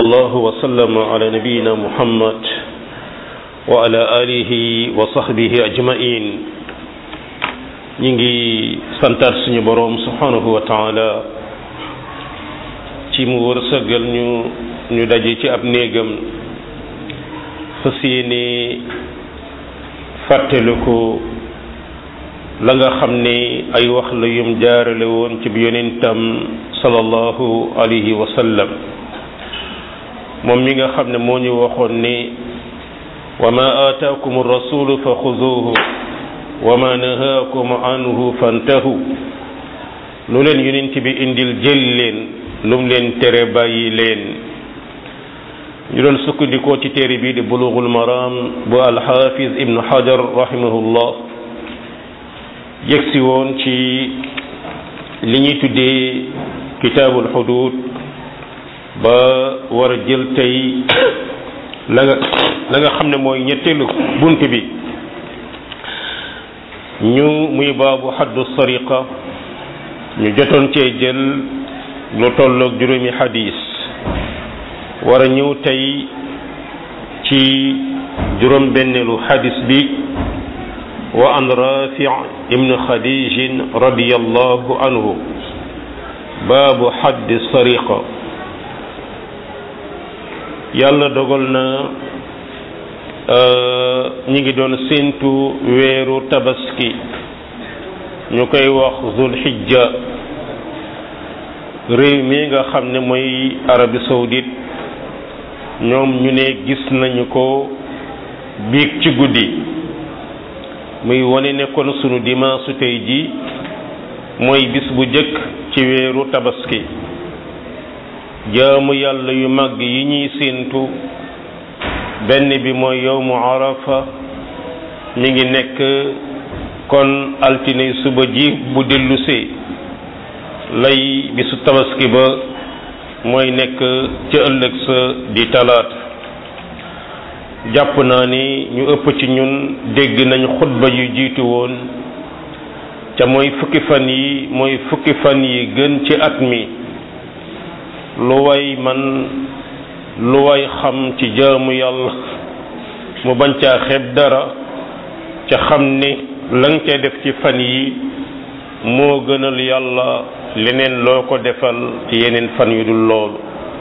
الله وسلم على نبينا محمد وعلى آله وصحبه أجمعين ñi ngi santaat suñu boroom subhanahu wa taala ci mu wërsëgal ñu ñu daje ci ab néegam fas yéene fàttaliku la nga xam ne ay wax la yum jaarale woon ci bi yonentam sallallahu alayhi wa sallam moom mi nga xam ne moo ñu waxoon ne wa ma aataakum rasulu fa xuzuuhu wa ma nahaakum anhu fantahu lu leen yonent bi indil jël leen lu mu leen tere bàyyi leen ñu doon sukkandikoo ci téere bii di bulughul maram bu alxaafiz ibnu hajar rahimahullah yegsi woon ci li ñuy tuddee kitaabul xudud ba war a jël tey la nga la nga xam ne mooy ñetteelu bunt bi ñu muy baabu xaddu sariqa ñu jotoon cee jël lu tolloog juróomi xadis war a ñëw tey ci juróom benneelu xadis bi wa an rafi ibn xadijin radiyallahu anhu baabu xaddi sariqa yàlla dogal na ñi ngi doon séentu weeru tabaski ñu koy wax zulhijja réew mi nga xam ne mooy Arabie saoudite ñoom ñu ne gis nañu ko biig ci guddi muy wane ne kon sunu dimanche tey ji mooy bis bu jëkk ci weeru tabaski jaamu yàlla yu mag yi ñuy séentu benn bi mooy yowmu arafa mi ngi nekk kon altine suba ji bu dellusee lay bisu tabaski ba mooy nekk ca ëllëg sa di talaata jàpp naa ni ñu ëpp ci ñun dégg nañ xutba yu jiitu woon ca mooy fukki fan yi mooy fukki fan yi gën ci at mi lu way man lu way xam ci jaamu yàlla mu bañ caa xeeb dara ca xam ni la nga ca def ci fan yi moo gënal yàlla leneen loo ko defal ci yeneen fan yu dul loolu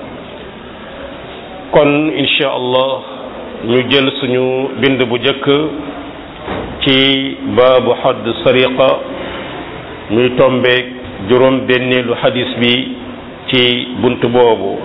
kon insha allah ñu jël suñu bind bu jëkk ci baabu xadd sariqa muy tombeek juróom benneelu xadis bi ci bunt boobu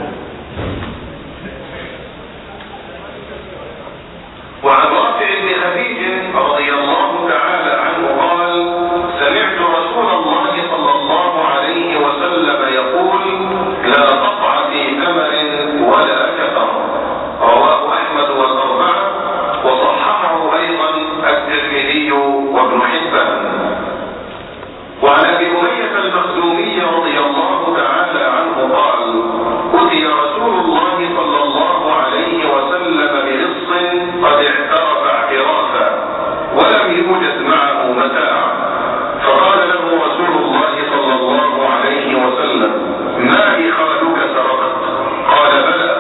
وعن رافع بن خديج رضي الله تعالى عنه قال سمعت رسول الله صلى الله عليه وسلم يقول لا قطع في ثمر ولا كفر رواه احمد والاربعه وصححه ايضا الترمذي وابن حبان وعن ابي اميه المخزومي رضي الله تعالى عنه قال اتي رسول الله صلى الله عليه وسلم بلص قد اعترف اعترافا ولم يوجد معه متاع فقال له رسول الله صلى الله عليه وسلم ما إخالك سرقت قال بلى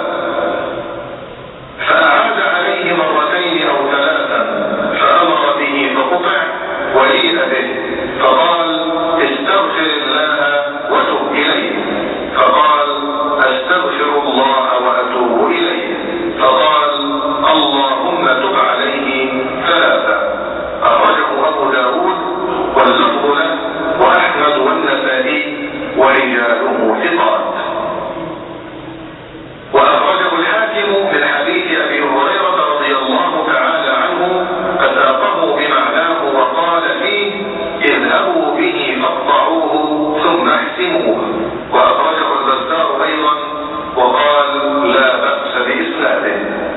فأعاد عليه مرتين أو ثلاثا فأمر به فقطع وليء به فقال استغفر الله وتب إليه فقال أستغفر الله وأتوب إليه فقال اللهم تب عليه ثلاثة أخرجه أبو داود واللفظ له وأحمد والنسائي ورجاله ثقات وأخرجه الحاكم من حديث أبي هريرة رضي الله تعالى عنه فساقه بمعناه وقال فيه اذهبوا به فاقطعوه ثم احسموه وأخرجه البزار أيضا وقال لا بأس بإسناده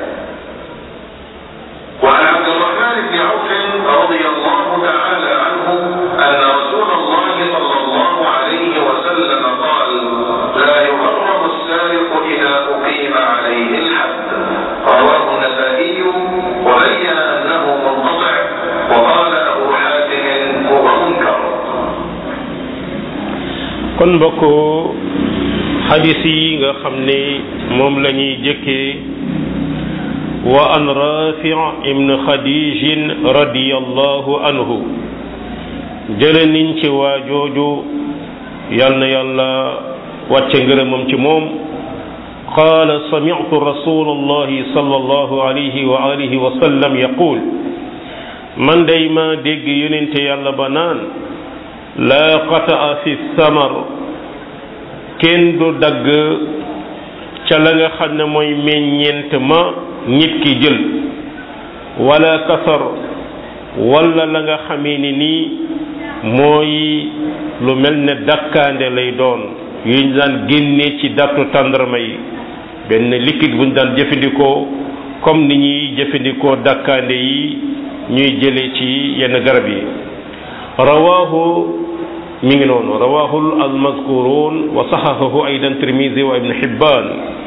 وعن عبد الرحمن بن عوف رضي الله تعالى عنه أن رسول الله صلى الله عليه وسلم قال لا يغرم السارق إذا أقيم عليه الحد رواه النسائي وبين أنه منقطع وقال أبو حاتم هو منكر kon mbokk xadis yi nga xam ne moom la ñuy jëkkee wa an rafi ibn xadijin radiyallahu anhu jële niñ ci waa jooju yal na yàlla wàcce ngërëmam ci moom qaala sami'tu rasulallahi sallallahu alayhi wa alihi wa sallam yaqul man day ma dégg yonente yàlla ba naan laa qataa fi samar kenn du dagg ca la nga xam ne mooy meññeent ma nit ki jël wala kasar wala la nga xamee ni nii mooy lu mel ne dakkaande lay doon yuñ daan génne ci dattu tàndarma yi benn liquide buñ daan jëfandikoo comme ni ñuy jëfandikoo dakkaande yi ñuy jële ci yenn garab yi rawaahu mi ngi noonu rawaahu almazkurun wa saxahahu aydan tirmisi wa ibn hibbaan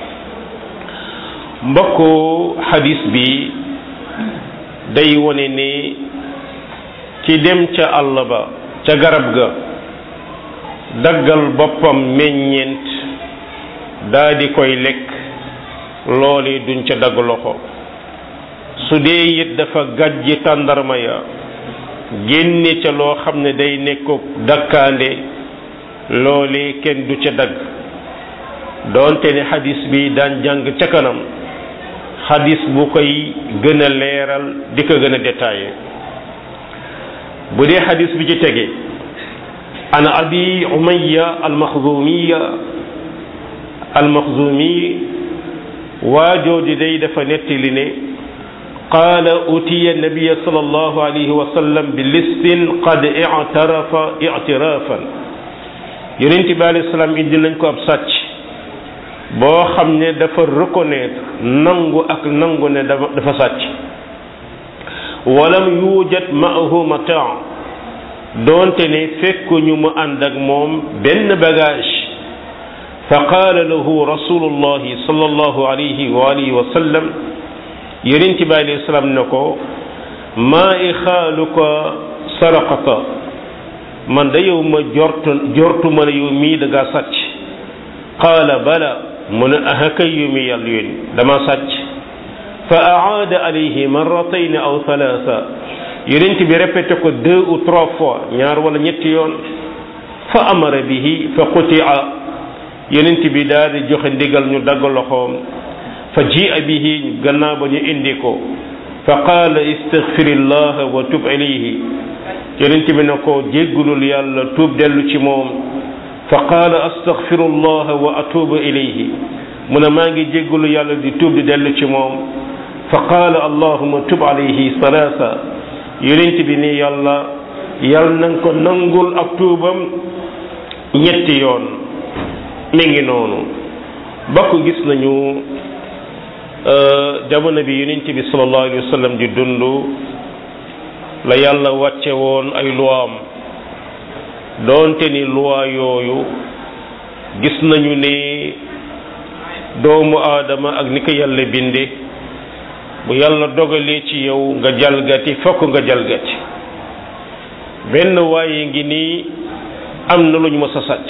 mbokku xadis bi day wone ne ci dem ca àll ba ca garab ga daggal boppam meññeent daa di koy lekk loole duñ ca dagg loxo su dee it dafa gàjji tàndarma ya génne ca loo xam ne day nekkook dakkaande loole kenn du ca dagg doonte ne xadis bi daan jàng ca kanam xadis bu koy gën a leeral di ko gën a détaillé bu dee xadis bi ci tege an abi umayya almaxzumiya almaxzumi waajooju day dafa nettali ne qaala utiya nabiya sallallahu alayhi wa sallam bi listin qad ictarafa ictirafan yonent bi alayhi salaam indi nañ ko ab sàcc boo xam ne dafa reconnaître nangu ak nangu ne dafa dafa sàcc walam yujad maahu mataa doonte ne fekkuñu mu ànd ak moom benn bagage fa qaala lahu rasulullahi sallallahu alayhi wa alihi wa sallam yonent bi alayhi salaam ne ko maa i xaaluka saraqata man da yow ma jortu jortu ma ne yow mii da ngaa sàcc qaala bala mu ne aha kay yow mi yàlla yónni dama sàcc fa aada alayhi marratayn aw thalatha yonent bi répété ko deux ou trois fois ñaar wala ñetti yoon fa amara bihi fa qutia yonent bi daal di joxe ndigal ñu dagg loxoom fa jia bihi gannaaw ba ñu indi ko fa qaala istaghfirillah wa tub ilayhi yonent bi ne ko jéggulul yàlla tuub dellu ci moom fa qaala astaghfirullah wa atubu ilayhi mu ne maa ngi jéggulu yàlla di tuub di dellu ci moom fa qaala allahuma tub alayhi salaasa yonent bi ni yàlla yàlla na nga ko nangul ak tuubam ñetti yoon mi ngi noonu bokk gis nañu jamono bi yonent bi sallallahu alayhi wa sallam di dund la yàlla wàcce woon ay luwaam doonte ni luwaa yooyu gis nañu ne doomu aadama ak ni ko yàlla binde bu yàlla dogalee ci yow nga jalgati fokk nga jalgati benn waaye ngi nii am na lu ñu mës a sàcc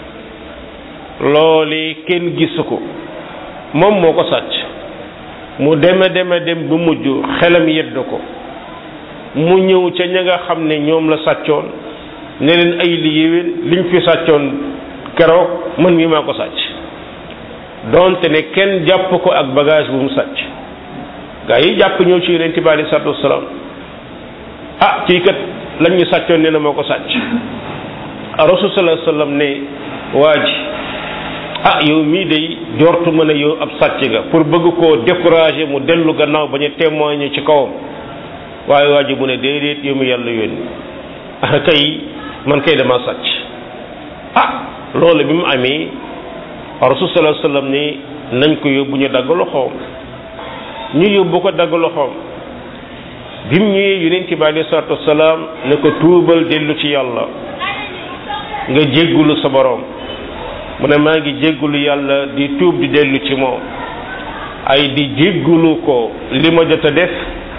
loole kenn gisu ko moom moo ko sàcc mu deme deme dem bu mujj xelam yedd ko mu ñëw ca ña nga xam ne ñoom la sàccoon ne leen ay li yéwén liñ fi sàccoon keroog man mi maa ko sàcc donte ne kenn jàpp ko ak bagage bu mu sàcc gaa yi jàpp ñëw ci yonent bi alei salatu wasalaam ah kii kat lañ ñu sàccoon ne na moo ko sàcc rasul sallallahu alayhi wasallam ne waa ji ah yow mii day jortu ma ne yow ab sàcc nga pour bëgg koo décourager mu dellu gannaaw bañ a témoigner ci kawam waaye waa ji mu ne déedéet yow mi yàlla yónni ah kay man kay dama sàcc ah loolu bi mu amee rasul sallallahu alayhi wasallam ne nañ ko yóbbu ñu dagg loxoom ñu yóbbu ko dagg loxoom bi mu ñëwee yonent bi alayhi salaatu wasalaam ne ko tuubal dellu ci yàlla nga jéggulu sa borom mu ne maa ngi jéggulu yàlla di tuub di dellu ci moom ay di jéggulu ko li ma jot a def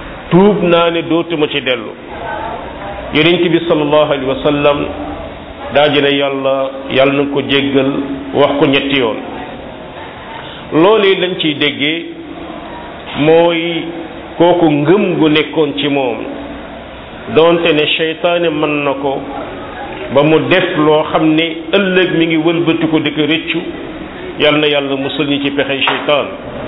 tuub naa ne dootuma ci dellu yonent bi sallallahu alayhi wa sallam daa dina yàlla yàlla na ko jéggal wax ko ñetti yoon loolu lañ ciy déggee mooy kooku ngëm gu nekkoon ci moom doonte ne seytaane mën na ko ba mu def loo xam ne ëllëg mi ngi wëlbati ko di ko rëccu yal na yàlla musul ñi ci pexey seytaan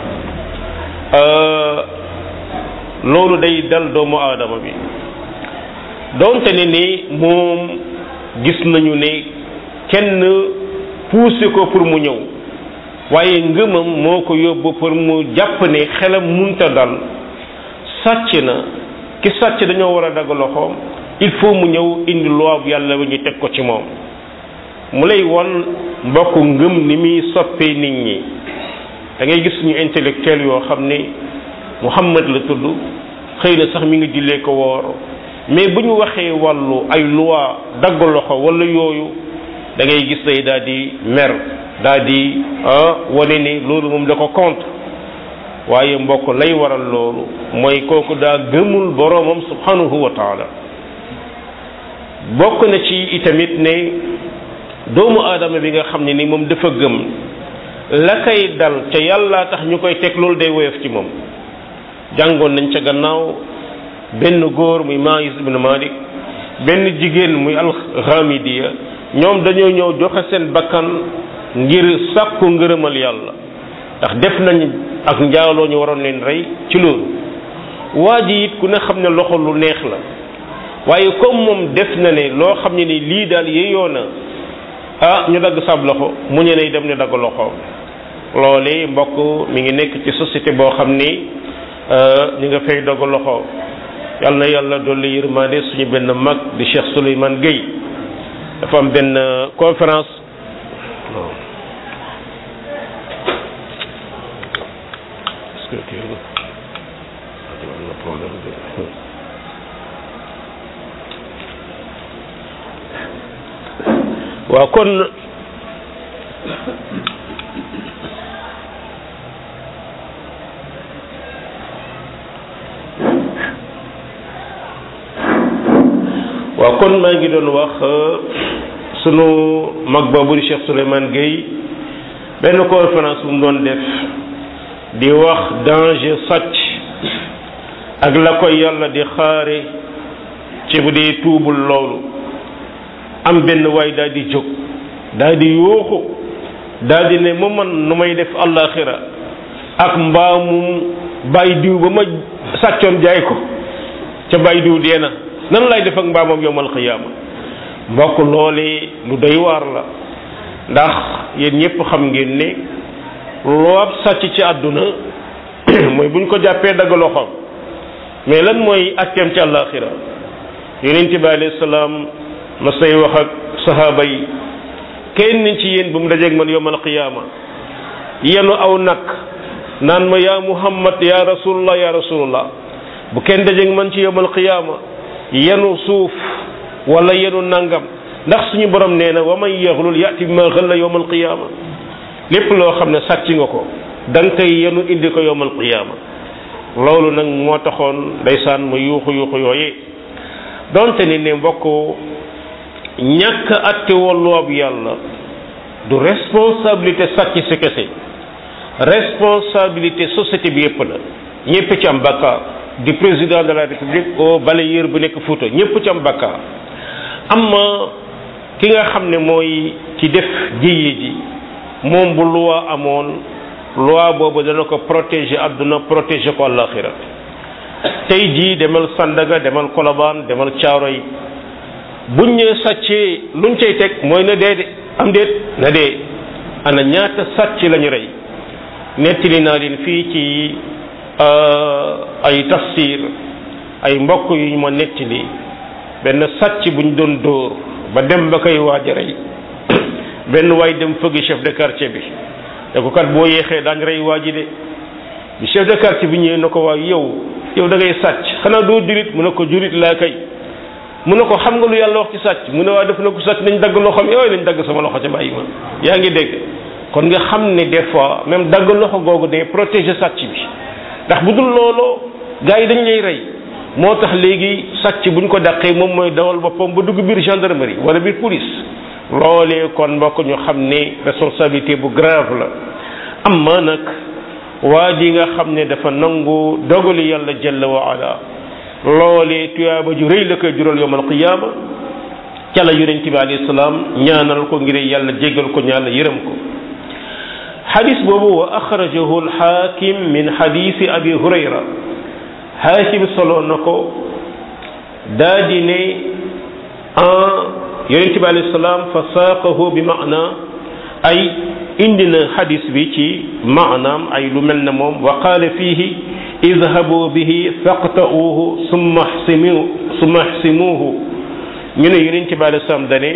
loolu day dal doomu aadama bi doonte ne ni moom gis nañu ne kenn poussé ko pour mu ñëw waaye ngëmam moo ko yóbbu pour mu jàpp ne xelam munta dal sàcc na ki sàcc dañoo war a dagg loxoom il faut mu ñëw indi loi bu yàlla ba ñu teg ko ci moom mu lay won mbokk ngëm ni muy soppee nit ñi da ngay gis ñu intellectuel yoo xam ne Muhammad la tudd xëy na sax mi ngi jullee ko woor mais bu ñu waxee wàllu ay loi dagg loxo wala yooyu da ngay gis day daal di mer daal di wane ni loolu moom da ko contre waaye mbokk lay waral loolu mooy kooku daa gëmul boroomam subhanahu wa taala bokk na ci itamit ne doomu aadama bi nga xam ne ni moom dafa gëm la koy dal ca yàlla tax ñu koy teg loolu day woyof ci moom jàngoon nañ ca gannaaw benn góor muy Maïs ibn Malik benn jigéen muy alxamidiya ñoom dañoo ñëw joxe seen bakkan ngir sàkku ngërëmal yàlla ndax def nañ ak njaaloo ñu waroon leen rey ci loolu waa ji it ku ne xam ne loxo lu neex la waaye comme moom def na ne loo xam ne ni lii daal yeyoo na ah ñu dagg sab loxo mu ñu ne dem ñu dagg loxo loole mbokk mi ngi nekk ci société boo xam ni ñu nga fay dagg loxo yal na yàlla dolli yërmande suñu benn mag di Cheikh Souleymane Gueye dafa am benn conférence waaw kon waaw kon maa ngi doon wax sunu mag boobu di Cheikh Souleymane Gueye benn conférence bu mu doon def di wax danger sàcc ak la koy yàlla di xaare ci bu dee tuubul loolu am benn waay daal di jóg daal di yooxu daal di ne ma man nu may def àllaaxira ak mbaamum bàyyi diw ba ma sàccoon jaay ko ca bàyyi diw dee na nan lay def ak mbaamam yowmal xiyaama mbokk loolee lu doy waar la ndax yéen ñëpp xam ngeen ne loo ab sàcc ci àdduna mooy buñ ko jàppee dagg loxoom mais lan mooy atteem ci àllaaxira yonent bi alayhi salaam ma say wax ak sahaaba yi kenn ci yéen bu mu dajeeg man yowmal qiyaama yenu aw nag naan ma yaa muhammad yaa rasulullah yaa rasulullah bu kenn dajeeg man ci yowmal qiyaama yenu suuf wala yenu nangam ndax suñu borom nee na wa man yaxlul yati bi ma xëlla yowmal qiyaama lépp loo xam ne sàcc nga ko da nga koy yenu indi ko yowmal qiyaama loolu nag moo taxoon ndeysaan ma yuuxu yuuxu yooyee donte ni ne mbokk ñàkk atte wolluwab yàlla du responsabilité sàcc si kese responsabilité société bi yépp la ñépp ci am bakkaar di président de la république au balayeur bu nekk Fuuta ñépp ci am bakkaar amma ki nga xam ne mooy ci def jiye ji moom bu loi amoon loi boobu dana ko protéger àdduna protéger ko àllaaxira tey jii demal Sandaga demal Kolobaan demal Caaroy buñ ñëwee sàccee luñ cay teg mooy na dee de am déet na dee ana ñaata sàcc lañu rey nettali naa leen fii ci ay tafsir ay mbokk yu ñu ma nettali benn sàcc buñ doon dóor ba dem ba koy waaj a rey benn waay dem fëgg chef de quartier bi te ko kat boo yeexee daañ rey waa ji de bi chef de quartier bi ñëwee na ko waay yow yow da ngay sàcc xanaa doo jurit mu ne ko jurit laa kay mu ne ko xam nga lu yàlla wax ci sàcc mu ne waa def na ko sàcc nañ dagg loxoom yooyu nañ dagg sama loxo ca bàyyi ma yaa ngi dégg kon nga xam ne des fois même dagg loxo googu day protéger sàcc bi ndax bu dul looloo gars yi dañ lay rey moo tax léegi sàcc buñ ko dàqee moom mooy dawal boppam ba dugg biir gendarmerie wala biir police loolee kon mbokk ñu xam ne responsabilité bu grave la amma nag waa ji nga xam ne dafa nangu dogali yàlla jalla wa ala loolee tuyaaba ju rëy la koy jural yowmal qiyaama ca la yonent bi alayhi salaam ñaanal ko ngir yàlla jéggal ko ñaala yërëm ko xadis boobu wa axrajahu alxaakim min xadisi abi hurayra xaakim solo na ko daa di ne en yonent bi alayhi salaam fa saaqahu bi maana ay indi na xadis bi ci maanaam ay lu mel ne moom wa qaala fiihi idhabu bihi faqta'uuhu summa xsimu summa xsimuuhu ñu ne yonent bi alayhi salaam dane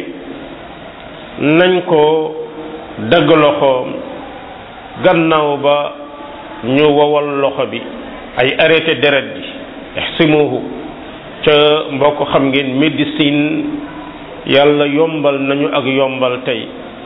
nañ ko dagg loxoom gannaaw ba ñu wowal loxo bi ay arrêté deret bi ixsimuhu ca mbokk xam ngeen médecine yàlla yombal nañu ak yombal tey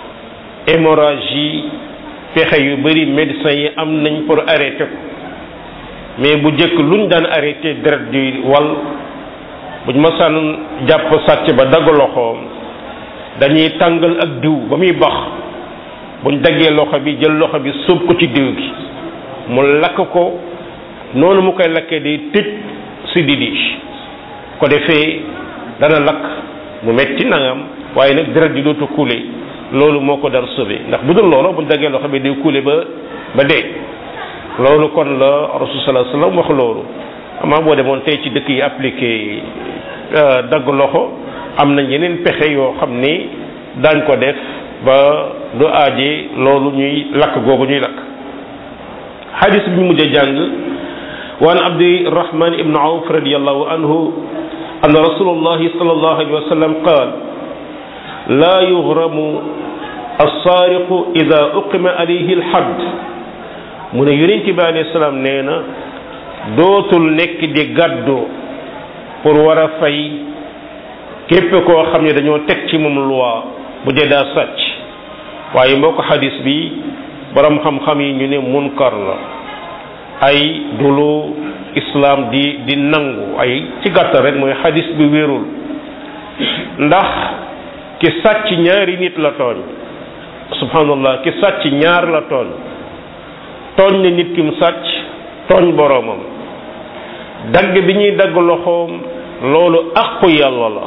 hémorragie pexe yu bari médecins yi am nañ pour arrêter ko mais bu jëkk luñ daan arrêté deret di wal buñ ma sànn jàpp sàcc ba dagg loxoom dañuy tàngal ak diw ba muy bax buñ daggee loxo bi jël loxo bi sóob ko ci diw gi mu lakk ko noonu mu koy lakkee day tëj si didi ko defee dana lakk mu metti nangam waaye nag deret di dootu kuule loolu moo ko dar sauvé ndax bu dul loolu buñ daggee loxo bi day kuule ba ba dee loolu kon la rasul sallallahu alayhi wasallam wax loolu amaa boo demoon tey ci dëkk yi appliqué dagg loxo am nañ yeneen pexe yoo xam ni daañ ko def ba du aaje loolu ñuy lakk googu ñuy lakk xadis bi ñu mujj a jàng waan abdirahman ibnu awf radiallahu anhu anna rasulullahi sallallahu alayhi wa sallam qaal laa yughramu alsaariqu ida uqima alayhi alxadd mu ne yonent bi alayhi salaam nee na dootul nekk di gàddu pour war a fay képp koo xam ne dañoo teg ci moom loi bu dee daa sàcc waaye mbokk xadis bi borom xam-xam yi ñu ne munkar la ay dulu islam di di nangu ay ci gàttal rek mooy xadis bi wérul ndax ki sàcc ñaari nit la tooñ subhanallah ki sàcc ñaar la tooñ tooñ ne nit ki mu sàcc tooñ boroomam dagg bi ñuy dagg loxoom loolu àqu yàlla la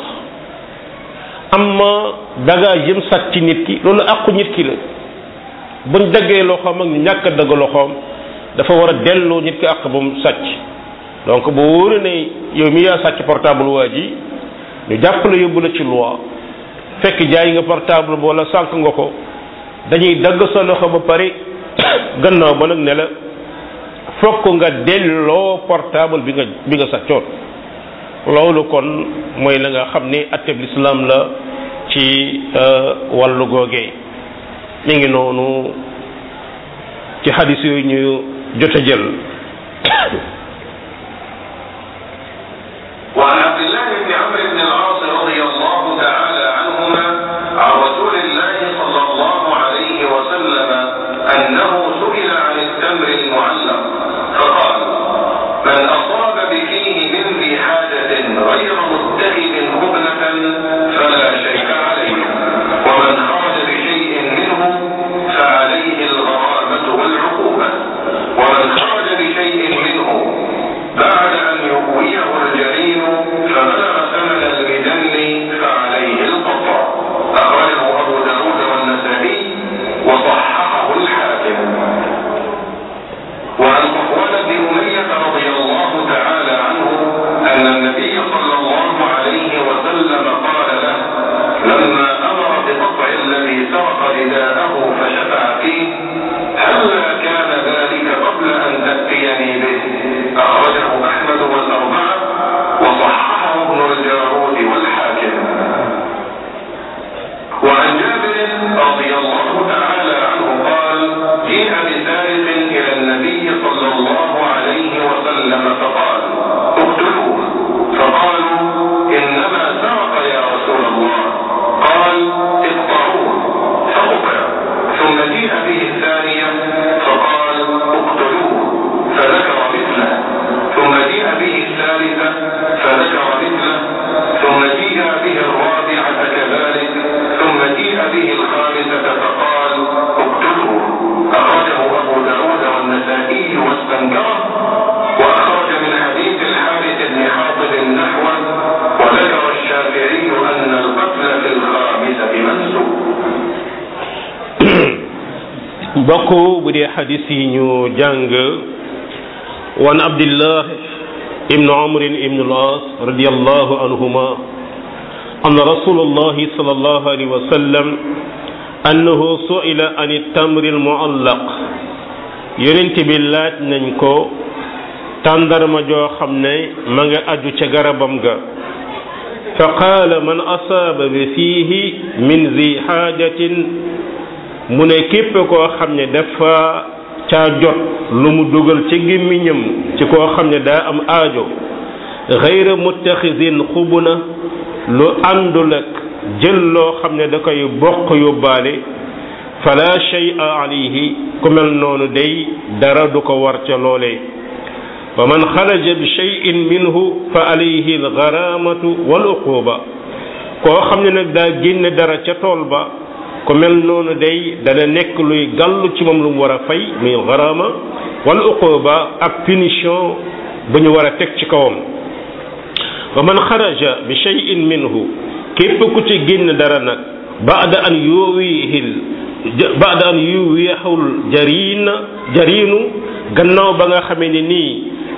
amma bagage yëm sàcc ci nit ki loolu àqu nit ki la buñ daggee loxoom ak ñu ñàkk a dagg loxoom dafa war a delloo nit ki àq ba mu sàcc donc bu wóore ne yow mi yaa sàcc portable waa ji ñu jàpp la yóbbu la ci loi fekk jaay nga portable ba wala sànq nga ko dañuy dagg sa loxo ba pare gannaaw ba nag ne la fokk nga delloo portable bi nga bi nga sàccoon loolu kon mooy la nga xam ni atteb lislaam la ci wàllu googee mi ngi noonu ci xadis yooyu ñu jot a jël وعن عبد الله بن عمرو بن العاص رضي الله تعالى عنهما عن رسول الله صلى الله عليه وسلم أنه سئل عن التمر المعلق فقال من أصاب بفيه من ذي حاجة غير متخذ هبنة فلا شيء عليه ومن خرج بشيء منه فعليه الغرامة والعقوبة ومن خرج بشيء منه بعد أن يقويه الجرين فبلغ ثمن bokk bu dee xadis yi ñu jàng wan abdillah ibnu amrin ibnu al-as radiyallahu anhuma anna rasulullahi sallallahu alayhi wa sallam annahu su'ila an tamri al-mu'allaq yonent bi laaj nañ ko tàndarma joo xam ne ma nga aju ca garabam ga fa qaala man asaaba bi fiihi min zi xaajatin mu ne képp koo xam ne dafa caa jot lu mu dugal ci gémmiñam ci koo xam ne daa am aajo xayra muttaxisin xubuna lu àndul ak jël loo xam ne da koy bokk yóbbaale fala shay'a alayhi ku mel noonu day dara du ko war ca loolee wa man xaraja bi shay'in minhu fa alayhi algaramatu wal uquba koo xam ne nag daa génne dara ca tool ba ku mel noonu day dana nekk luy gàllu ci moom lu mu war a fay muy garama wal uquba ak punition bu ñu war a teg ci kawam wa man xaraja bi shay'in minhu képp ku ci génn dara nag baada an yuwihil baada an yuwihul jariin jariinu gannaaw ba nga xamee ne nii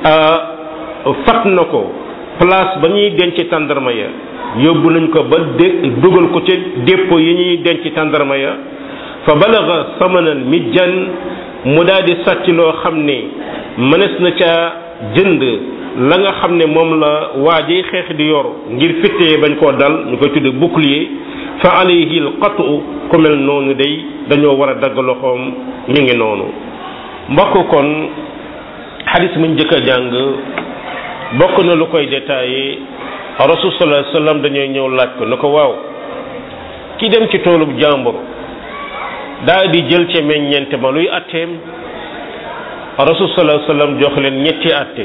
fat na ko place ba ñuy denc tàndarma ya yóbbu nañ ko ba dé dugal ko ci dépôt yi ñuy denc tàndarma ya fa balaga samanan mijjan mu daal di sàcc loo xam ne mënees na ca jënd la nga xam ne moom la waaji xeex di yor ngir fittee bañ koo dal ñu koy tudde bouclier fa alayhi al qatu ku mel noonu day dañoo war a dagg loxoom mi ngi noonu mbokk kon xadis muñ njëkk a jàng bokk na lu koy détaillé rasul sallallahu alayhi wasallam dañooy ñëw laaj ko na ko waaw ki dem ci toolub jàmbur daa di jël ca meññeente ma luy atteem rasul sallallahu alayhi wasallam jox leen ñetti atte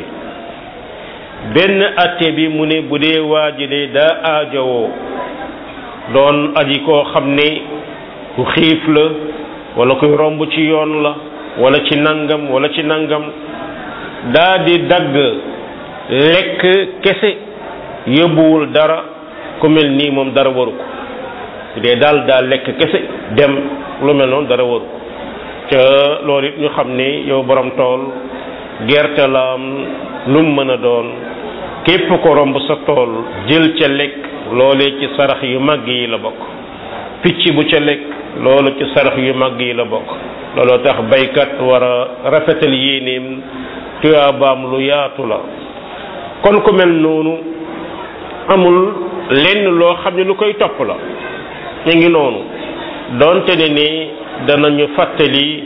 benn atte bi mu ne bu dee waa ji de daa aajowoo doon aji koo xam ne ku xiif la wala kuy romb ci yoon la wala ci nangam wala ci nangam daa di dagg lekk kese yóbbuwul dara ku mel nii moom dara waru ko bu dee daal daa lekk kese dem lu mel noonu dara waru ko ca loolu it ñu xam ni yow borom tool gerte la am lu mu mën a doon képp ko romb sa tool jël ca lekk loolee ci sarax yu màgg yi la bokk picc bu ca lekk loolu ci sarax yu màgg yi la bokk looloo tax baykat war a rafetal yéeneem tuyaabaam lu yaatu la kon ku mel noonu amul lenn loo xam ne lu koy topp la ñu ngi noonu doonte ne ni danañu fàttali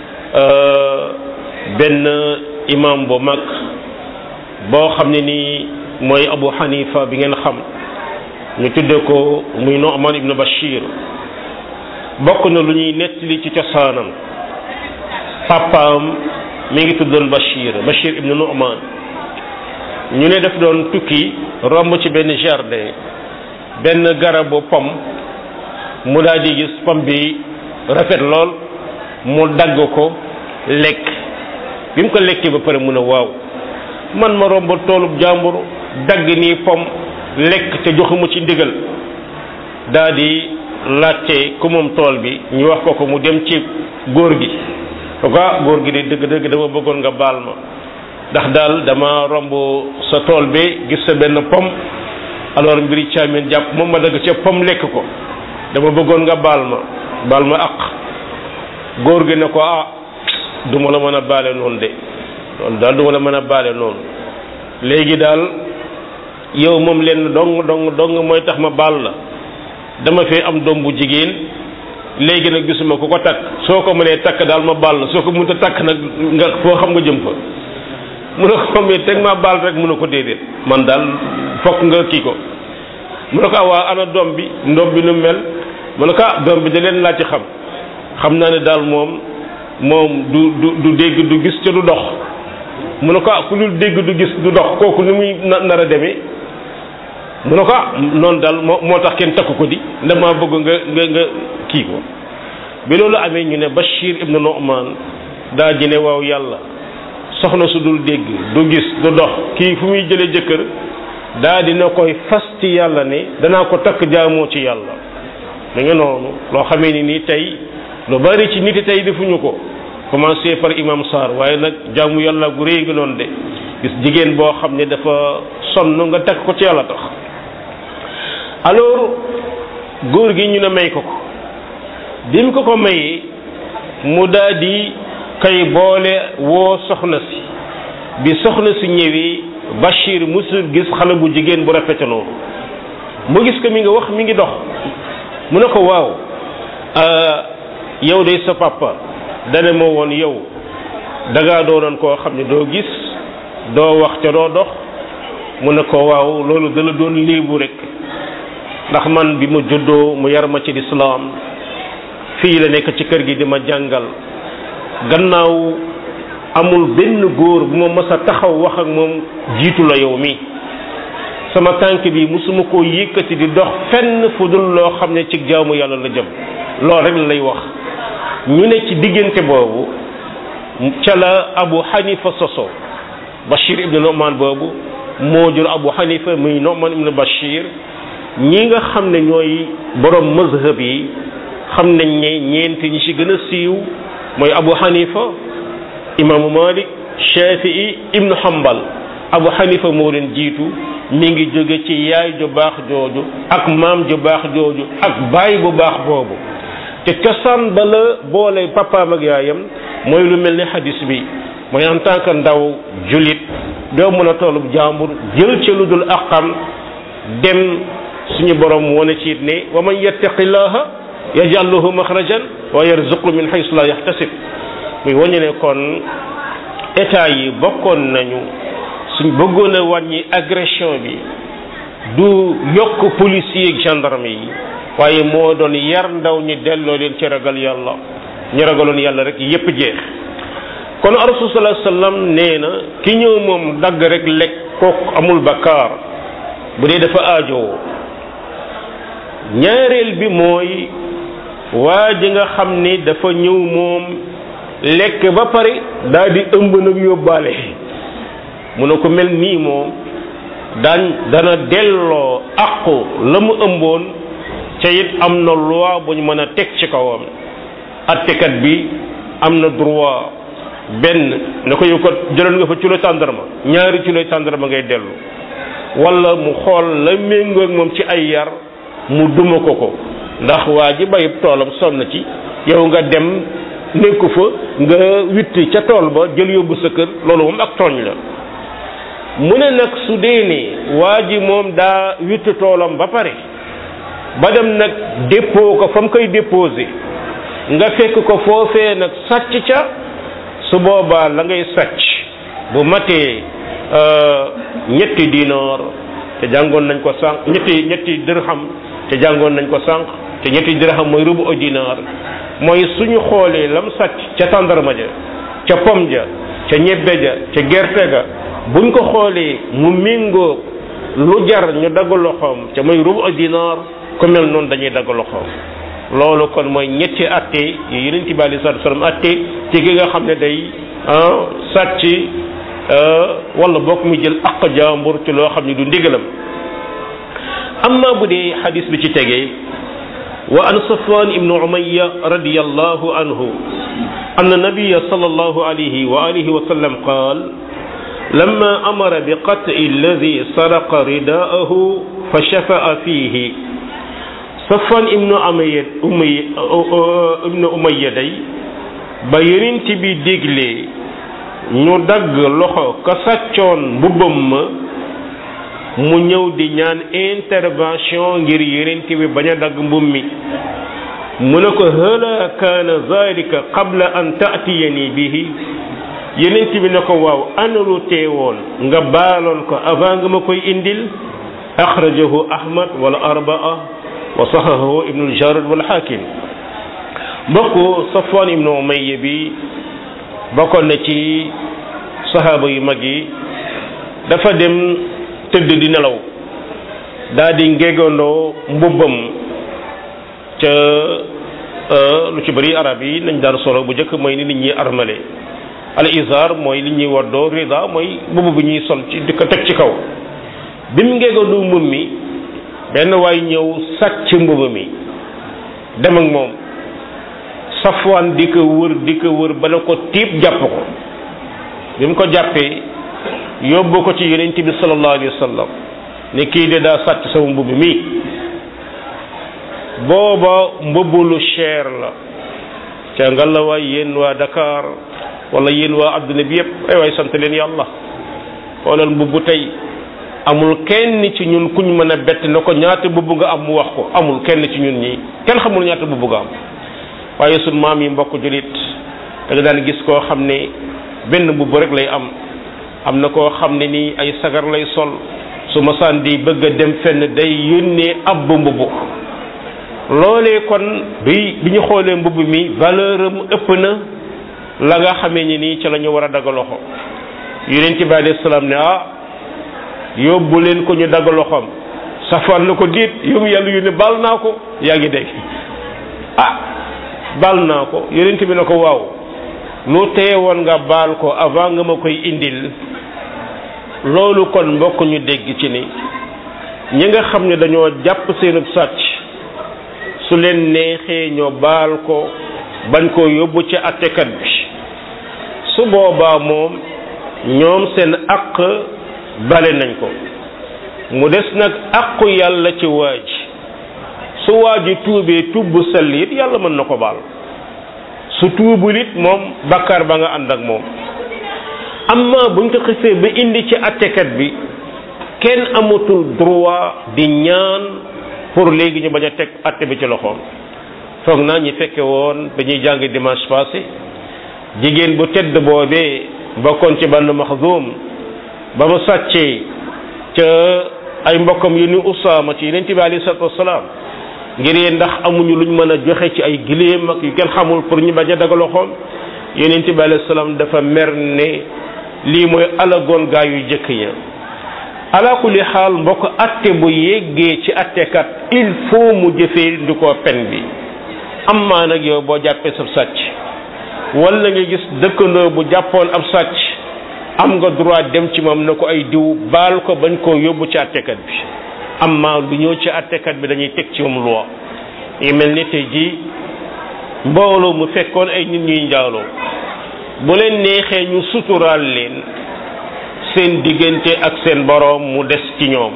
benn imam bu mag boo xam ne nii mooy Abu Hanifa bi ngeen xam ñu tudde ko muy Nu'man ibn Bashir bokk na lu ñuy nettali ci cosaanam papaam mi ngi tuddoon Bashir Bashir ibn Nu'man ñu ne daf doon tukki romb ci benn jardin benn garabu pom mu daal di gis pom bi rafet lool mu dagg ko lekk bi mu ko lekkee ba pare mu ne waaw man ma romb toolub jàmbur dagg nii pom lekk te joxuma ci ndigal daa di laajte ku moom tool bi ñu wax ko ko mu dem ci góor gi ko góor gi de dëgg dëgg dama bëggoon nga baal ma ndax daal dama romb sa tool bi gis sa benn pom alors mbiri caamin jàpp moom ma dagg ca pom lekk ko dama bëggoon nga baal ma baal ma aq góor gi ne ko ah du ma la mën a baale noonu de loolu daal du ma la mën a baale noonu léegi daal yow moom lenn dong dong dong mooy tax ma baal la dama fee am doom bu jigéen léegi nag gisuma ku ko takk soo ko mënee takk daal ma baal la soo ko mënta takk nag nga foo xam nga jëm fa mu ne ko mais teg maa baal rek mu ne ko déedéet man daal fokk nga kii ko mu ne ko ah waa ana doom bi ndoom bi nu mel mu ne ko ah doom bi da leen laa ci xam xam naa ne daal moom moom du du du dégg du gis ca du dox mu ne ko ah ku dul dégg du gis du dox kooku ni muy nar a demee mu ne ko ah noonu daal moo moo tax kenn takku ko di dama bëgg nga nga nga kii ko bi loolu amee ñu ne Bachir ibnu Nu'man daa ji ne waaw yàlla soxna su dul dégg du gis du dox kii fu muy jëlee jëkkër daa dina koy fas ci yàlla ne danaa ko takk jaamoo ci yàlla da nga noonu loo xamee ni nii tey lu bari ci nit tey defuñu ko commencé par imam Sarr waaye nag jaamu yàlla gu réy gi noonu de gis jigéen boo xam ne dafa sonn nga teg ko ci yàlla tax alors góor gi ñu ne may ko ko bi mu ko ko mayee mu daal di kay boole woo soxna si bi soxna si ñëwee Bachir musul gis xale bu jigéen bu rafete noonu mu gis ko mi ngi wax mi ngi dox mu ne ko waaw yow de sa papa dane moo woon yow dangaa doonoon koo xam ne doo gis doo wax ca doo dox mu ne ko waaw loolu dala doon léebu rek ndax man bi ma juddoo mu yar ma ci lislaam fii la nekk ci kër gi di ma jàngal gannaaw amul benn góor bu ma mës a taxaw wax ak moom jiitu la yow mi sama tànk bi musuma koo yëkkati di dox fenn fu dul loo xam ne ci jaamu yàlla la jëm loolu rek lay wax ñu ne ci diggante boobu ca la Abu Hanifa soso Bachir ibn Nu'man boobu moo jur Abu Hanifa muy Nu'man ibn Bachir ñi nga xam ne ñooy borom mazhab yi xam nañ ne ñeenti ñi ci gën a siiw mooy Abu Hanifa imaamu Malik Shafii ibnu Hanbal Abu Hanifa moo leen jiitu mi ngi jóge ci yaay ju baax jooju ak maam ju baax jooju ak baay bu baax boobu te cosaan ba la boole papaam ak yaayam mooy lu mel ni hadis bi mooy en tant que ndaw julit doo mën a tollub jàmbur jël ci lu dul aqam dem suñu borom wane ci it ne wa man yattaqillaha yaj'al lahu makhrajan wa yarzuqu min haythu la yahtasib muy wañu ne kon état yi bokkoon nañu suñ bëggoon a wàññi agression bi du yokk policier ak gendarme yi waaye moo doon yar ndaw ñi delloo leen ci ragal yàlla ñu ragaloon yàlla rek yépp jeex kon rasul sallallahu alayhi wasallam nee na ki ñëw moom dagg rek lekk kooku amul bakkaar bu dee dafa aajowoo ñaareel bi mooy waa ji nga xam ni dafa ñëw moom lekk ba pare daal di ëmb nag yóbbaale mu ne ko mel nii moom daan dana delloo àqu la mu ëmboon ca it am na loi bu ñu mën a teg ci kawam attekat bi am na droit benn ne ko yow ko jëloon nga fa culo tàndarma ñaari culo tàndarma ngay dellu wala mu xool la méngoo ak moom ci ay yar mu duma ko ko ndax waa ji bayib toolam sonn ci yow nga dem nekku fa nga witti ca tool ba jël yóbbu sa kër loolu moom ak tooñ la mu ne nag su dee ne waa ji moom daa witti toolam ba pare ba dem nag dépôt ko fa mu koy déposé nga fekk ko foofee nag sàcc ca su boobaa la ngay sàcc bu matee ñetti dinaar te jàngoon nañ ko sànq ñetti ñetti dirham te jàngoon nañ ko sànq te ñetti dirham mooy rubu o dinaar mooy suñu xoolee lam sàcc ca tàndarma ja ca pom ja ca ñebbe ja ca gerte ga buñ ko xoolee mu méngoo lu jar ñu dagg loxoom ca mooy rubu o dinaar ku mel noonu dañuy dagg loxoom loolu kon mooy ñetti atte yu yeneen ci bàyyi sallallahu alayhi wasallam atte ci ki nga xam ne day sàcc wala bokk mu jël aq jàmbur ci loo xam ne du ndigalam amma bu dee xadis bi ci tegee wa an safwan ibnu umayya radiyallahu anhu أن النبي صلى الله عليه وآله وسلم قال لما أمر بقتل الذي سرق رداءه فشفأ فيه safwan ibnu umayya umayya ibnu umayya day ba yonent bi digle ñu dagg loxo ka sàccoon mbubbam ma mu ñëw di ñaan intervention ngir yonent bi bañ a dagg mbub mi mu ne ko hala kaana zalika qabla an ta'tiyani bihi yonent bi ne ko waaw ana lu teewoon nga baaloon ko avant nga ma koy indil axrajahu ahmad wala arbaa wa saxahu ibnul jarad wal xaakim mbokk safwan ibnu umayya bi bokkoon na ci saxaaba yu mag yi dafa dem tëdd di nelaw daa di ngegandoo mbubbam ca lu ci bëri arab yi nañ daan solo bu njëkk mooy ni nit ñi armale al izar mooy li ñuy waddoo rida mooy mbubb bi ñuy sol ci di ko teg ci kaw bi mu ngegandoo mbubb mi benn waay ñëw sàcc mbubb mi dem ak moom safwaan di ko wër di ko wër bala ko tiib jàpp ko bi mu ko jàppee yóbbu ko ci yonent bi sallallahu alayhi wa sallam ne kii de daa sàcc sama mbubb mi booba mbubb lu cher la ca nga la waay yéen waa Dakar wala yéen waa adduna bi yépp ay waay sant leen yàlla xoolal mbubb tey amul kenn ci ñun kuñ mën a bett na ko ñaata mbubb nga am mu wax ko amul kenn ci ñun ñi kenn xamul ñaata mbubb nga am waaye sun maam yi mbokk julit da nga daan gis koo xam ne benn mbubb rek lay am am na koo xam ne nii ay sagar lay sol su masaan di bëgg a dem fenn day yónnee ab mbubb loolee kon bi bi ñu xoolee mbubb mi valeur am ëpp na la nga xamee ni nii ci la ñu war a dagg loxo yonent bi alayhi salaam ne ah yóbbu leen ko ñu dagg loxoom safaan na ko diit yow yàlla yu ne baal naa ko yaa ngi dégg ah baal naa ko yonent bi ne ko waaw lu teye woon nga baal ko avant nga ma koy indil loolu kon mbokk ñu dégg ci ni ñi nga xam ne dañoo jàpp seenub sàcc su leen neexee ñoo baal ko bañ koo yóbbu ci attekat bi su boobaa moom ñoom seen àq bale nañ ko mu des nag àqu yàlla ci waaj su waaji tuubee tuub bu sell it yàlla mën na ko baal su tuubul it moom bakkaar ba nga ànd ak moom amma buñ ko xisee ba indi ci attekat bi kenn amatul droit di ñaan pour léegi ñu bañ a teg atte bi ci loxoom foog naa ñi fekke woon dañuy jàng dimanche passé jigéen bu tedd boobee bokkoon ci bann maxzum ba mu sàccee ca ay mbokkam yu ni usaama ci yeneen bi alayhi salatu wasalaam ngir yee ndax amuñu luñ mën a joxe ci ay giléem ak yu kenn xamul pour ñu bañ a daga loxoom yeneen bi alayhi salaam dafa mer ne lii mooy alagoon gaa yu jëkk ya ala kulli xaal mbokk atte bu yeggee ci attekat il faut mu jëfee ndi ko pen bi am maa nag yow boo jàppee sab sàcc wala nga gis dëkkandoo bu jàppoon ab sàcc am nga droit dem ci moom na ko ay diw baal ko bañ koo yóbbu ci attekat bi am maa lu ñëw ci attekat bi dañuy teg ci moom loi yi mel ni tey jii mbooloo mu fekkoon ay nit ñuy njaaloo bu leen neexee ñu suturaal leen seen diggante ak seen boroom mu des ci ñoom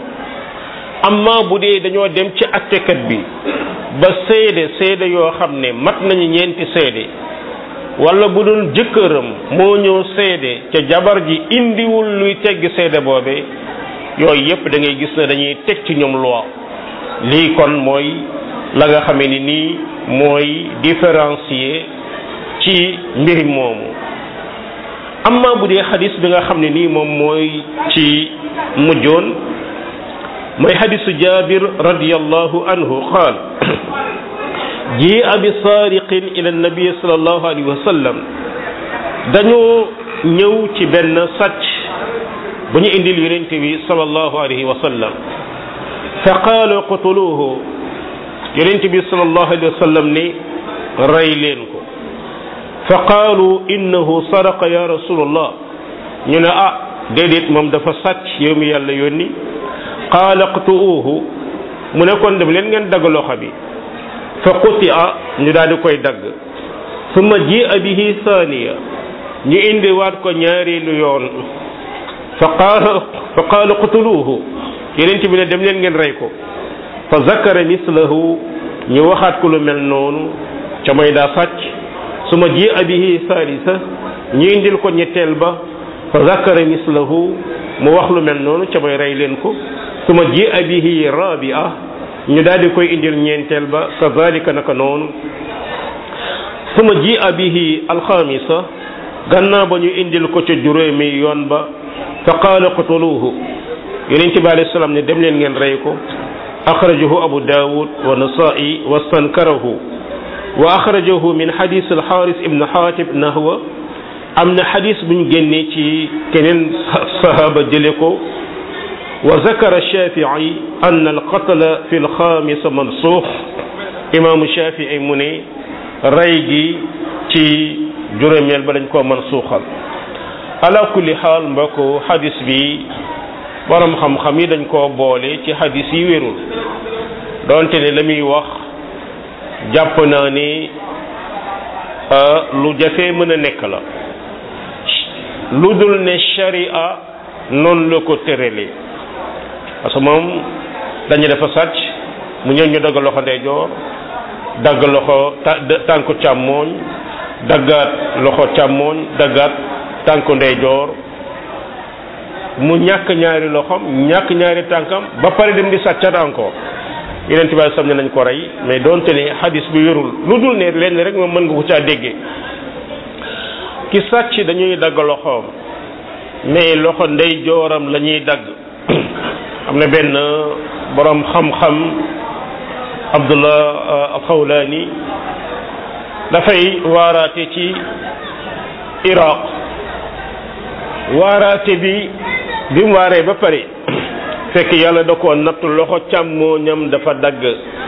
amma bu dee dañoo dem ci attekat bi ba seede seede yoo xam ne mat nañu ñeenti seede wala bu doon jëkkëram moo ñëw seede ca jabar ji indiwul luy tegg seede boobe yooyu yépp da ngay gis ne dañuy teg ci ñoom loi lii kon mooy la nga xamee ni nii mooy différencier ci mbir moomu amma bu dee xadis bi nga xam ne nii moom mooy ci mujjoon mooy xadisu jabir radiallahu anhu qaal jii bi saariqin ila nabi salallahu alayhi wa sallam dañoo ñëw ci benn sàcc bu ñu indil yonente bi salallahu alayhi wa sallam fa qaalu qutuluhu yonente bi salallahu alayhi wa sallam ni rey leen ko fa qaalu innahu saraqa ya rasulallah ñu ne ah déedéet moom dafa sàcc yow mi yàlla yónni qaala qtuuhu mu ne kon dem leen ngeen dagg loxo bi fa qutia ñu daal di koy dagg summa jia bihi thaniya ñu indi waat ko ñaareelu yoon fa qaala fa qaala qtuluuhu yeneen bi ne dem leen ngeen rey ko fa zakara mislahu ñu waxaat ko lu mel noonu ca mooy daa sàcc suma ji bihi salisa ñu indil ko ñetteel ba fa zakara mislahu mu wax lu mel noonu ca mooy rey leen ko suma ji bihi rabia ñu daal di koy indil ñeenteel ba kazalika naka noonu suma ji bihi alxamisa gannaaw ba ñu indil ko ca juróomi yoon ba fa qaala qutuluhu yonent bi alayhi salaam ne dem leen ngeen rey ko axrajahu abu daawud wa nasaa'i wa stankarahu wa axrajahu min xadis alxaaris ibn xaatib nahwa am na xadis buñ génnee ci keneen sahaaba jële ko wa zakara shafii an alqatla fi lxaamisa mansuux imaamu shafii mu ne rey gi ci juróomeel ba dañ koo mansuuxal ala kulli xaal mbokk xadis bi borom xam-xam yi dañ koo boole ci xadis yi wérul donte ne la muy wax jàpp naa ni lu jafee mën a nekk la lu dul ne sharia noonu la ko tëralee parce que moom dañu dafa sàcc mu ñëw ñu dagg loxo ndeyjoor dagg loxo tànku càmmooñ daggaat loxo càmmooñ daggaat tànku ndeyjoor mu ñàkk ñaari loxom ñàkk ñaari tànkam ba pare dem di sàccat encore yeneen tubaab sam ne nañ ko rey mais doonte ne xadis bi yorul lu dul ne lenn rek moom mën nga ko caa déggee ki sàcc dañuy dagg loxoom mais loxo ndeyjooram la ñuy dagg am na benn borom xam-xam Abdullah Alxawlaani dafay waaraate ci Iraq waaraate bi bi mu waaree ba pare fekk yàlla da ko natt loxo càmmooñam dafa dagg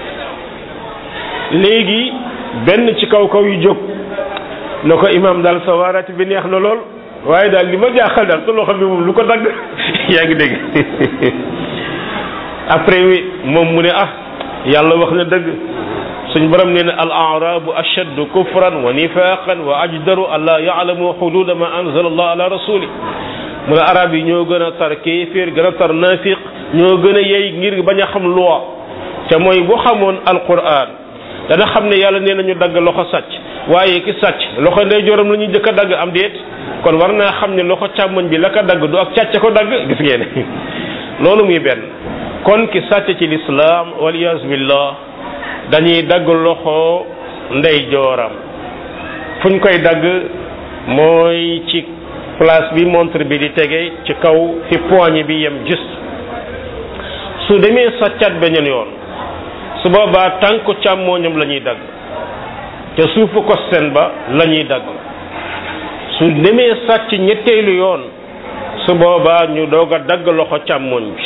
léegi benn ci kaw kaw yu jóg na ko imaam daal sa waaraate bi neex na lool waaye daal li ma jaaxal daal sa loxo bi moom lu ko dagg yaa ngi dégg après moom mu ne ah yàlla wax na dëgg suñ borom nee na al arabu ashaddu kufran wa nifaqan wa ajdaru an la yaalamu xududa ma anzala allah ala rasuli mu ne arab yi ñoo gën a tar kéeféer gën a tar nafiq ñoo gën a yey ngir bañ a xam loi te mooy bu xamoon alquran dana xam ne yàlla nee nañu dagg loxo sàcc waaye ki sàcc loxo ndeyjooram la ñuy jëkk a dagg am déet kon war naa xam ne loxo càmmoñ bi la ko dagg du ak càcc ko dagg gis ngeen loolu muy benn kon ki sàcc ci lislaam waliyas billah dañuy dagg loxo ndeyjooram fuñ koy dagg mooy ci place bi montre bi di tege ci kaw fi poignée bi yem juste su demee sàccat beneen yoon su boobaa tànku càmmooñam la ñuy dagg te suufu ko seen ba la ñuy dagg su demee sàcc ñetteelu yoon su boobaa ñu doog a dagg loxo càmmooñ bi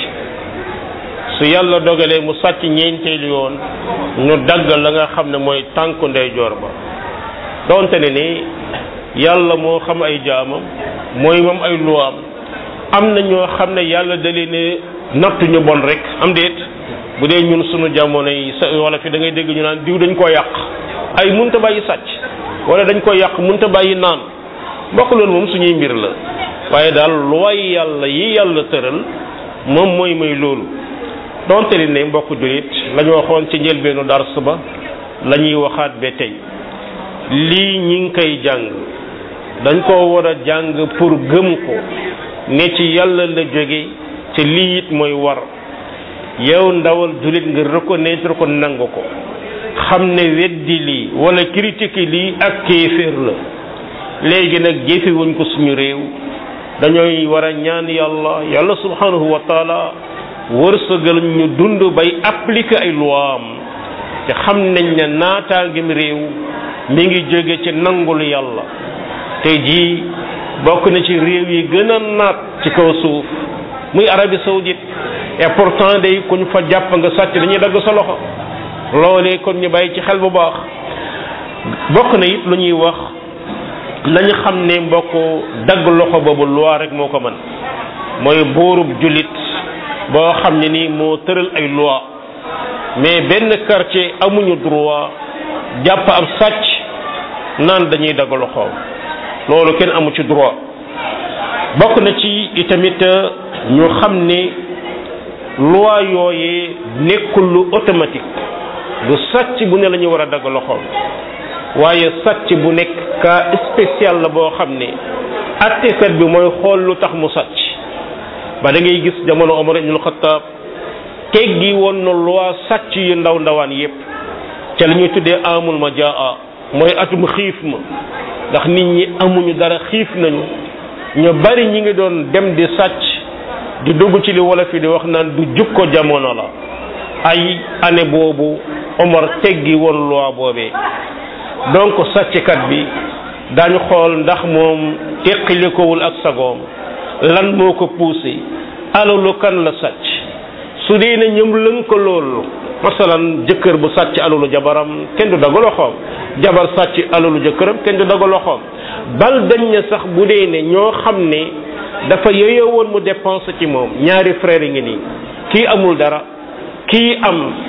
su yàlla dogalee mu sàcc ñeenteelu yoon ñu dagg la nga xam ne mooy tànku ndeyjoor ba donte ne ni yàlla moo xam ay jaamam mooy moom ay luwaam am na ñoo xam ne yàlla da leen ne nattu ñu bon rek am déet bu dee ñun sunu jamono yi sa wala fi da ngay dégg ñu naan diw dañ koo yàq ay munta bàyyi sàcc wala dañ koy yàq munta bàyyi naan mbokk loolu moom suñuy mbir la waaye daal luwaay yàlla yi yàlla tëral moom mooy may loolu donte li ne mbokk julit la ñu waxoon ci njëlbeenu dars ba la ñuy waxaat ba tey lii ñi ngi koy jàng dañ koo war a jàng pour gëm ko ne ci yàlla la jóge te lii it mooy war yow ndawal julit nga reconnaître ko nangu ko xam ne weddi lii wala critique lii ak kéeféer la léegi nag jëfewuñ ko suñu réew dañooy war a ñaan yàlla yàlla subhanahu wa taala wërsëgal ñu dund bay appliquer ay luwaam te xam nañ ne naataangem réew mi ngi jóge ci nangul yàlla tey jii bokk na ci réew yi gën a naat ci kaw suuf muy Arabie saoudite et pourtant day kuñ fa jàpp nga sàcc dañuy dagg sa loxo loolee kon ñu bàyyi ci xel bu baax bokk na it lu ñuy wax nañu xam ne mbokk dagg loxo boobu loi rek moo ko mën mooy buurub jullit boo xam ne nii moo tëral ay loi mais benn quartier amuñu droit jàpp ab sàcc naan dañuy dagg loxoom loolu kenn amu ci droit bokk na ci itamit ñu xam ne loi yooyee nekkul lu automatique du sàcc bu ne la ñu war a dagg loxoom waaye sàcc bu nekk cas spécial la boo xam ne attekat bi mooy xool lu tax mu sàcc ba da ngay gis jamono Omar ibnul Xattaab teggi woon na loi sàcc yu ndaw ndawaan yépp ca la ñuy tuddee amul ma jaa mooy atum xiif ma ndax nit ñi amuñu dara xiif nañu ñu bari ñi ngi doon dem di sàcc di dugg ci li wolof yi di wax naan du jukko jamono la ay année boobu Omar teggi woon loi boobee donc sàcckat bi daañu xool ndax moom teqalikowul ak sagoom lan moo ko poussé alalu kan la sàcc su dee ne ñoom lënka loolu masalan jëkkër bu sàcc alalu jabaram kenn du dagg loxoom jabar sàcc alalu jëkkëram kenn du dagg loxoom bal dañ ne sax bu dee ne ñoo xam ne dafa yeyoo woon mu dépense ci moom ñaari frère yi ngi nii kii amul dara kii am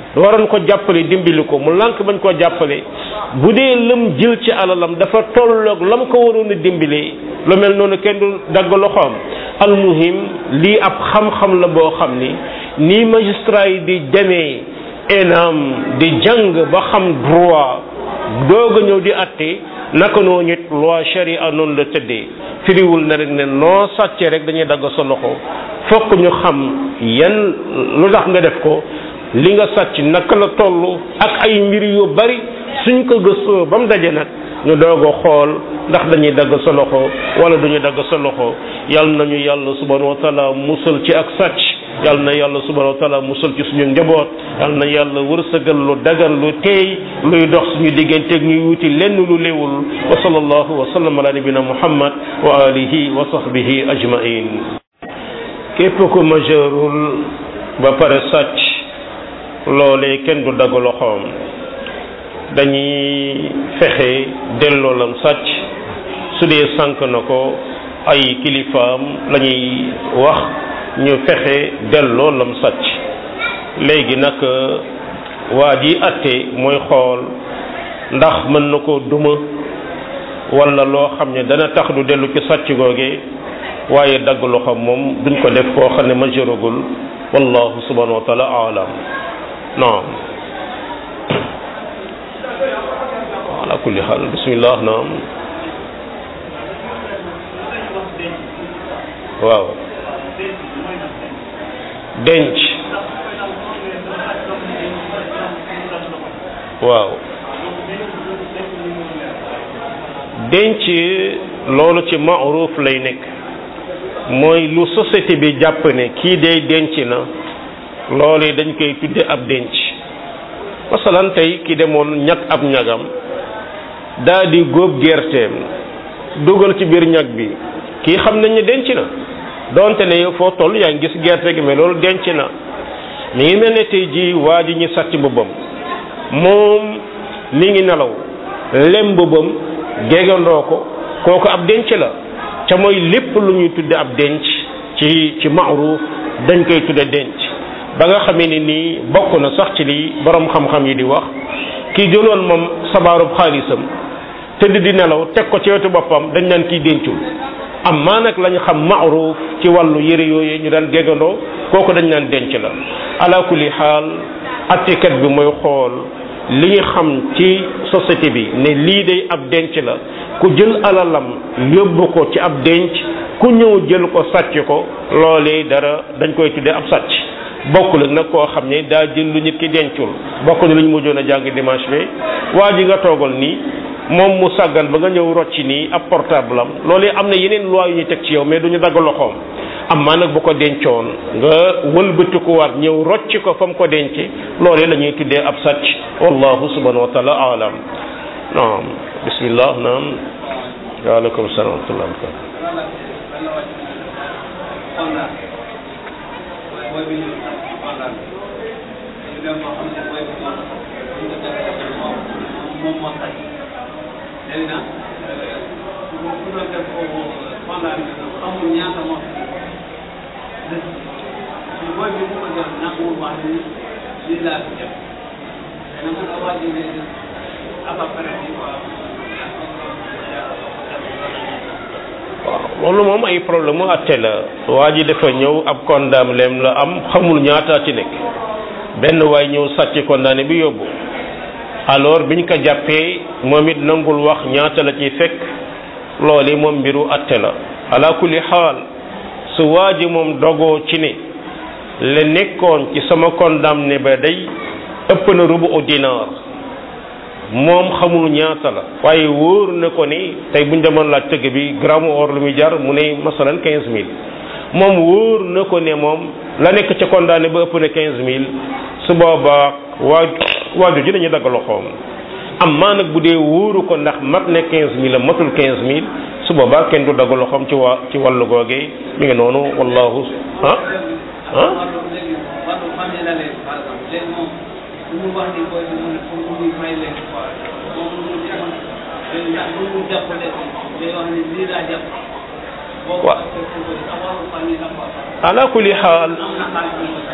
waroon ko jàppale dimbali ko mu lànk bañ koo jàppale bu dee lëm jël ci alalam dafa tolloog lam ko waroon a dimbali lu mel noonu kenn du dagg loxoom almuhim lii ab xam-xam la boo xam ni nii magistrat yi di demee enam di jàng ba xam droit doog a ñëw di atte naka noo ñit loi charia noonu la tëddee firiwul na rek ne noo sàccee rek dañuy dagg sa loxo fokk ñu xam yan lu tax nga def ko li nga sàcc naka la toll ak ay mbir yu bari suñ ko gëstoo ba mu daje nag ñu doog a xool ndax dañuy dagg sa loxo wala duñu dagg sa loxo yal nañu yàlla subhanahu wa taala musal ci ak sàcc yal na yàlla subhanahu wa taala musal ci suñu njaboot yal na yàlla wërsëgal lu dagan lu teey luy dox suñu digganteeg ñuy wuti lenn lu léwul wa sallallahu wa sallam ala nabina muhammad wa alihi wa sahbihi ajmain képp ku majeurul ba pare sàcc loolee kenn du dagg loxoom dañuy fexe delloo lam sàcc su dee sànk na ko ay kilifaam la ñuy wax ñu fexe delloo lam sàcc léegi nag waa ji atte mooy xool ndax mën na ko duma walla loo xam ne dana tax du dellu ci sàcc googe waaye dagg loxoom moom duñ ko def koo xam ne majeuragul wallahu subhanahu wa taala alam naam ala kulli xaal bismillah naam waaw denc waaw denc loolu ci maaruf lay nekk mooy lu société bi jàpp ne kii day denc na loolu dañ koy tudde ab denc masalan tey ki demoon ñag ab ñagam daa di góob gerteem dugal ci biir ñag bi kii xam nañ ne denc na donte ne yow foo toll yaa ngi gis gerte gi mais loolu denc na mi ngi mel ne tey ji waa ji ñu sàcc mbubbam moom mi ngi nelaw lem mbubbam géegandoo ko kooku ab denc la ca mooy lépp lu ñuy tudde ab denc ci ci maaruf dañ koy tudde denc ba nga xamee ni nii bokk na sax ci li borom xam-xam yi di wax kii jëloon moom sabaarub xaalisam tëdd di nelaw teg ko ci wetu boppam dañ naan kii dencul am maa nag lañ xam maaruf ci wàllu yëre yooyu ñu daan géggandoo kooku dañ naan denc la ala kulli xaal attekat bi mooy xool li ñu xam ci société bi ne lii day ab denc la ku jël alalam yóbbu ko ci ab denc ku ñëw jël ko sàcc ko loolee dara dañ koy tuddee ab sàcc bokkul ak nag koo xam ne daa jël lu nit ki dencul bokk na lu ñu mujjoon a jàng dimanche bi waa ji nga toogal nii moom mu sàggan ba nga ñëw rocci nii ab portable am loolee am na yeneen loi yu ñu teg ci yow mais du ñu dagg loxoom am maa nag bu ko dencoon nga wëlbati ko waat ñëw rocci ko fa mu ko denc loolee la ñuy tuddee ab sàcc wallahu subhanahu wa taala alam naam bismillah naam waaleykum salaam wa rahmatullah léegi nag bu bu doon def foofu pendant amul ñaata moo fi des mais booy bi bu ko def nanguwul wax ni lii laa fi def mais nag nga waaj a def à peu près bi quoi. waaw loolu moom ay problème mu atte la waa ji dafa ñëw ab condam lem la am xamul ñaata ci nekk benn waay ñëw sàcc condamné bi yóbbu alors biñ ko jàppee moom it nangul wax ñaata la ciy fekk loolu moom mbiru atte la ala kulli xaal su waa ji moom dogoo ci ne la nekkoon ci sama condamné ba day ëpp na rubu au dinar moom xamul ñaata la waaye wóor na ko ni tey buñ demoon laaj tëgg bi gramme or lu muy jar mu ne masalan quinze mille moom wóor na ko ne moom la nekk ca condamné ba ëpp na quinze mille su boobaa waa waaju ji dañuy dagg loxoom am maa nag bu dee wóoru ko ndax mat ne quinze mille a matul quinze mille su boobaa kenn du dagg loxoom ci waa ci wàllu googee mi ngi noonu wallahu ah ah léegi wàllu famille la leen par exemple léegi moom bu ñu wax ni booy bi mu ne pour mu may leen quoi moom mu ngi demoon léegi ndax bu mu jàppale day wax ni lii laa jàpp. boo ko Waaw. defee pour que sa wàllu famille la quoi. ala kulli xaal am na xaalis bu ñu ko fay.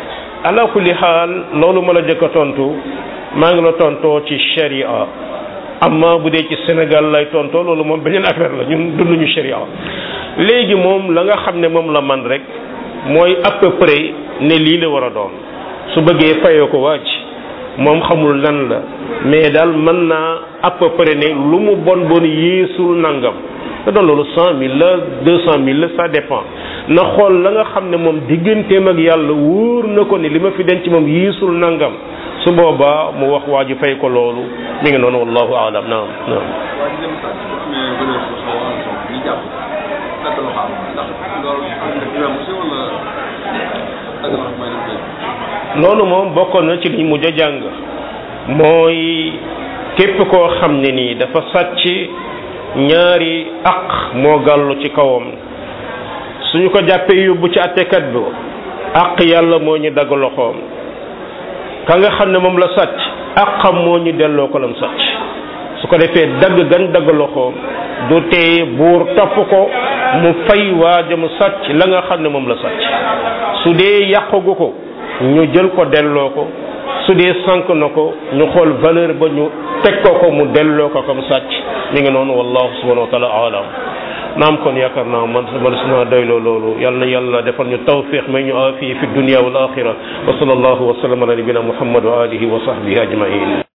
ala kulli xaal loolu ma la jëkk a tontu maa ngi la tontoo ci sharia amma bu dee ci Sénégal lay tontoo loolu moom beneen affaire la ñun dunduñu sharia léegi moom la nga xam ne moom la man rek mooy à peu près ne lii la war a doon su bëggee fayoo ko wàcc moom xamul lan la mais daal mën naa à peu près ne lu mu bon bon yéesul nangam te doon loolu cent mille la deux cent mille la ça dépend na xool la nga xam ne moom digganteem ak yàlla wóor na ko ni li ma fi denc moom yéesul nangam su boobaa mu wax waa ji fay ko loolu mi ngi noonu wallahu aalam naam naam waa ji dem sàcc mais bële ko xaw a am ñu jàpp dagg la xam ndax loolu am na ci wàllu si wala dagg la mooy def loolu moom bokkoon na ci liñ mujj a jàng mooy képp koo xam ne nii dafa sàcc ñaari aq moo gàllu ci kawam suñu ko jàppee yóbbu ci attekat bi aq yàlla moo ñu dagg loxoom ka nga xam ne moom la sàcc aqam moo ñu delloo ko lam sàcc su ko defee dagg gan dagg loxoom du tee buur topp ko mu fay waaja mu sàcc la nga xam ne moom la sàcc su dee yàqagu ko ñu jël ko delloo ko su dee sànq na ko ñu xool valeur ba ñu teg ko ko mu delloo ko comme sàcc mi ngi noonu wallahu subhanahu wa taala alam naam kon yaakaar naa man man su ma doyloo loolu yal na yàlla defal ñu tawfiq may ñu aafiya fi dunia wal axira wa sallallahu wa sallam ala nabina muhammad wa alihi wa sahbihi ajmain